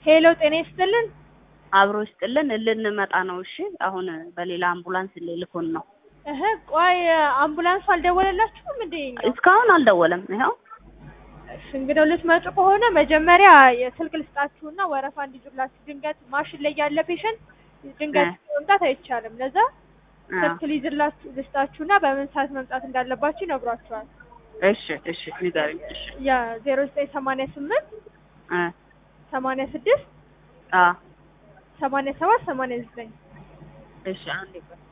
ሄሎ ጤና ይስጥልን። አብሮ ይስጥልን። ልንመጣ ነው። እሺ አሁን በሌላ አምቡላንስ ልልኮን ነው። እህ ቆይ አምቡላንሱ አልደወለላችሁም እንዴ? እስካሁን አልደወለም። ይኸው እሺ እንግዲህ ልትመጡ ከሆነ መጀመሪያ የስልክ ልስጣችሁና ወረፋ እንዲዙላችሁ። ድንገት ማሽን ላይ ያለ ፔሸንት ድንገት መምጣት አይቻልም። ለዛ ስልክ ሊይዝላችሁ ልስጣችሁና በምን ሰዓት መምጣት እንዳለባችሁ ይነግሯችኋል። እሺ እሺ ንገሪኝ። እሺ ያ ዜሮ ዘጠኝ ሰማንያ ስምንት እ ሰማንያ ስድስት አ ሰማንያ ሰባት ሰማንያ ዘጠኝ እሺ አንዴ ቆይ